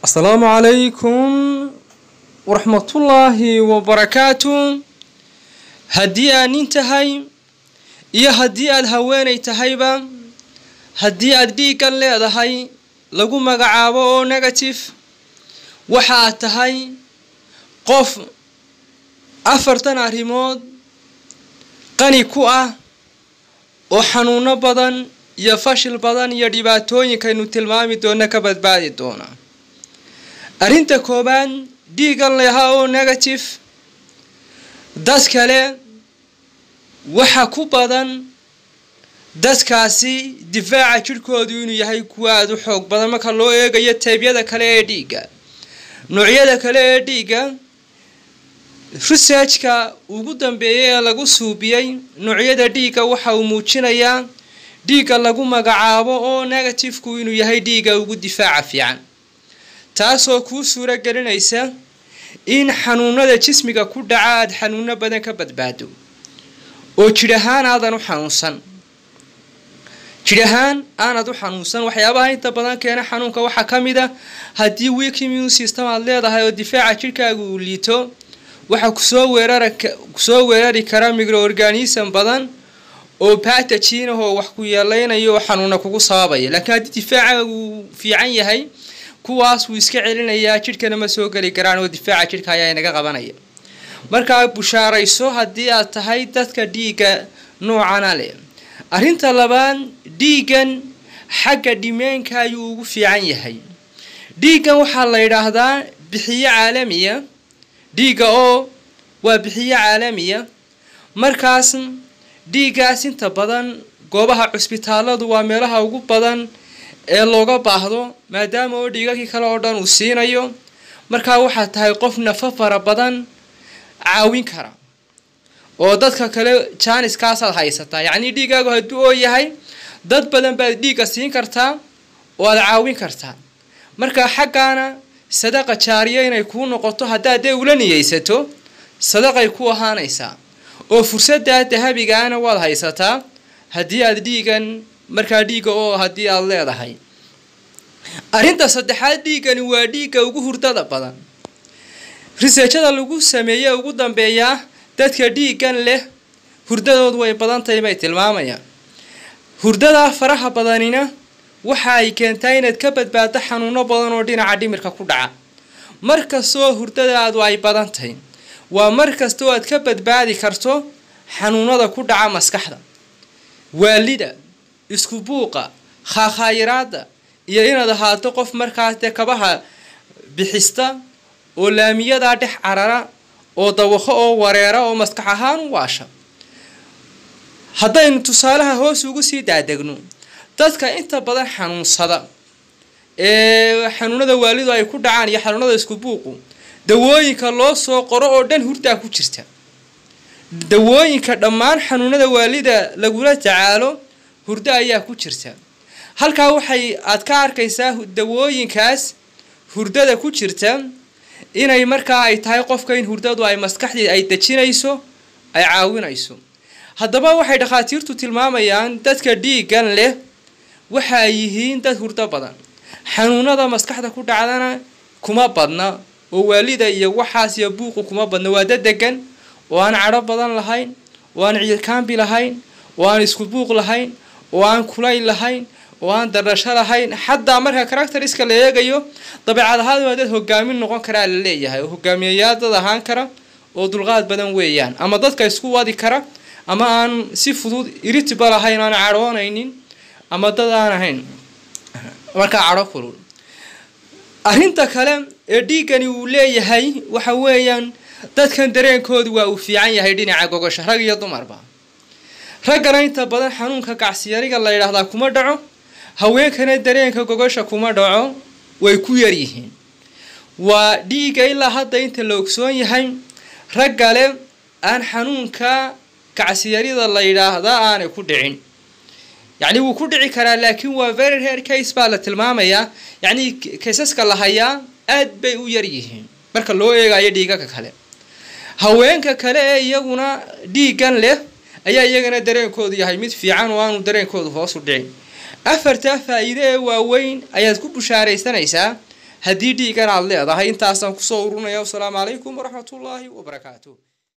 asalaamu calaykum waraxmatullaahi wabarakaatu haddii aad nin tahay iyo haddii aad haweenay tahayba haddii aad dhiiggan leedahay lagu magacaabo oo negative waxa aad tahay qof afartan arrimood qani ku ah oo xanuuno badan iyo fashil badan iyo dhibaatooyinkaynu tilmaami doona ka badbaadi doona arrinta koowaad dhiigan leha oo negative dad kale waxa ku badan dadkaasi difaaca jidhkoodu inuu yahay kuwa aada u xoog badan marka loo eegayo taybyada kale ee dhiigga noocyada kale ee dhiigga researchka ugu dambeeyay ee lagu suubiyey noocyada dhiigga waxa uu muujinayaa dhiigga lagu magacaabo oo negatifeku inuu yahay dhiigga ugu difaaca fiican taasoo kuu suuro gelinaysa in xanuunada jismiga ku dhaca aada xanuuno badan ka badbaado oo jidh ahaan aadan u xanuunsan jidh ahaan aanad u xanuunsan waxyaabaha inta badan keena xanuunka waxaa ka mid a haddii weak immune system aad leedahay oo difaaca jidhkaaga uu liito waxaa kusoo weerara kusoo weerari kara microorganism badan oo patagin ah oo wax ku yeeleynayo oo xanuuna kugu sababaya laakiin haddii difaaca uu fiican yahay kuwaas wuu iska celinayaa jidhkana ma soo geli karaan oo difaaca jidhka ayaa inaga qabanaya markaa bushaarayso haddii aad tahay dadka dhiigga noocana leh arrinta labaad dhiiggan xagga dhimeenka ayuu ugu fiican yahay dhiiggan waxaa la yidhaahdaa bixiyo caalamiya dhiigga oo waa bixiyo caalamiya markaas dhiiggaas inta badan goobaha cusbitaaladu waa meelaha ugu badan ee looga baahdo maadaama oo dhiigakii kale oo dhan uu siinayo markaa waxaad tahay qof nafo fara badan caawin kara oo dadka kale jaaniskaasaad haysataa yacnii dhiiggaagu hadduu oo yahay dad badan baad dhiigga siin kartaa oo aad caawin kartaa marka xaggaana sadaqa jaariya inay kuu noqoto haddaad dee ula niyeysato sadaqay ku ahaanaysaa oo fursaddaa dahabigaana waad haysataa haddii aad dhiigan markaa dhiigga oo haddii aad leedahay arrinta saddexaad dhiiggani waa dhiigga ugu hurdada badan riseejada lagu sameeye ugu dambeeyaa dadka dhiiggan leh hurdadoodu way badan tahay bay tilmaamayaan hurdadaa faraha badanina waxa ay keentaa inaad ka badbaado xanuuno badan oo dhinaca dhimirka ku dhaca mar kastoo hurdadaadu ay badan tahay waa mar kastoo aad ka badbaadi karto xanuunada ku dhaca maskaxda waalida isku buuqa khaakhaayiraada iyo inaad ahaato qof markaas dee kabaha bixista oo laamiyadaa dhex carara oo dawaqo oo wareera oo maskax ahaan u waasha haddaynu tusaalaha hoos ugu sii daadegno dadka inta badan xanuunsada ee xanuunada waalidu ay ku dhacaan iyo xanuunada isku buuqu dawooyinka loo soo qoro oo dhan hurdaa ku jirta dawooyinka dhammaan xanuunada waalida lagula tacaalo hurdo ayaa ku jirta halkaa waxay aad ka arkaysaa dawooyinkaas hurdada ku jirta inay markaa ay tahay qofka in hurdadu ay maskaxdii ay dejinayso ay caawinayso haddaba waxay dhakhaatiirtu tilmaamayaan dadka dhiiggan leh waxa ay yihiin dad hurdo badan xanuunada maskaxda ku dhacdana kuma badna oo waalida iyo waxaas iyo buuqu kuma badna waa dad degan oo aan cadho badan lahayn oo aan ciilkaambi lahayn oo aan isku buuq lahayn oo aan kulayl lahayn oo aan darasho lahayn xataa marka caracteriska la eegayo dabeecad ahaan waa dad hogaamin noqon karaa la leeyahay oo hogaamiyayaal dad ahaan kara oo dulqaad badan weeyaan ama dadka isku wadi kara ama aan si fudud iritiba lahayn aan cadhoonaynin ama dad aan ahayn markaa cadho kulul arrinta kale ee dhiiggani uu leeyahay waxa weeyaan dadkan dareenkoodu waa uu fiican yahay dhinaca gogosha rag iyo dumarba raggana inta badan xanuunka gacsiyariga la yidhaahdaa kuma dhaco haweenkana dareenka gogosha kuma dhaco way ku yaryihiin waa dhiigga ilaa hadda inta la ogsoon yahay raggale aan xanuunka gacsiyarida la yidhaahdaa aanay ku dhicin yacni wuu ku dhici karaa laakiin waa very rare case baa la tilmaamayaa yacnii kaysaska la hayaa aad bay u yar yihiin marka loo eegayo dhiigaga kale haweenka kale ee iyaguna dhiiggan leh ayaa iyagana dareenkoodu yahay mid fiican oo aanu dareenkoodu hoos u dhicin afartaa faa-iide ee waaweyn ayaad ku bushaaraysanaysaa haddii dhiigan aad leedahay intaasaan kusoo urunaya wasalaamu calaykum waraxmatullaahi wabarakaatu